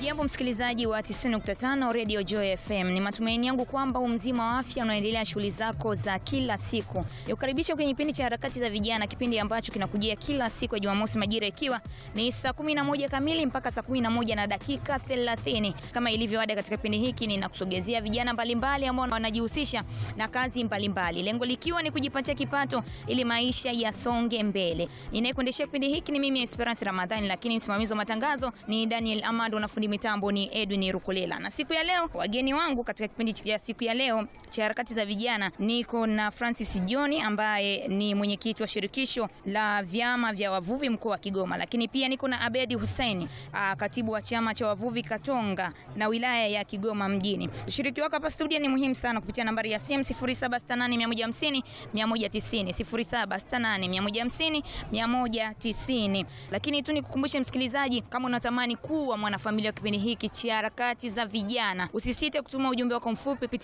Hujambo msikilizaji wa 90.5 Radio Joy FM. Ni matumaini yangu kwamba umzima wa afya unaendelea shughuli zako za kila siku. Nikukaribisha kwenye kipindi cha harakati za vijana, kipindi ambacho kinakujia kila siku ya Jumamosi majira ikiwa ni saa 11 kamili mpaka saa 11 na dakika 30. Kama ilivyo ada katika kipindi hiki ninakusogezea vijana mbalimbali ambao wanajihusisha na kazi mbalimbali. Lengo likiwa ni kujipatia kipato ili maisha yasonge mbele. Ninayekuendeshea kipindi hiki ni mimi Esperance Ramadhani, lakini msimamizi wa matangazo ni Daniel Amado na fundi mitambo ni Edwin Rukulela. Na siku ya leo wageni wangu katika kipindi cha siku ya leo cha harakati za vijana niko na Francis John ambaye ni mwenyekiti wa shirikisho la vyama vya wavuvi mkoa wa Kigoma, lakini pia niko na Abedi Hussein, katibu wa chama cha wavuvi Katonga na wilaya ya Kigoma mjini. Ushiriki wako hapa studio ni muhimu sana kupitia nambari ya simu 0768150150 190 0768150150. Lakini tu nikukumbushe msikilizaji, kama unatamani kuwa mwanafamilia wa kipindi hiki cha harakati za vijana, usisite kutuma ujumbe wako mfupi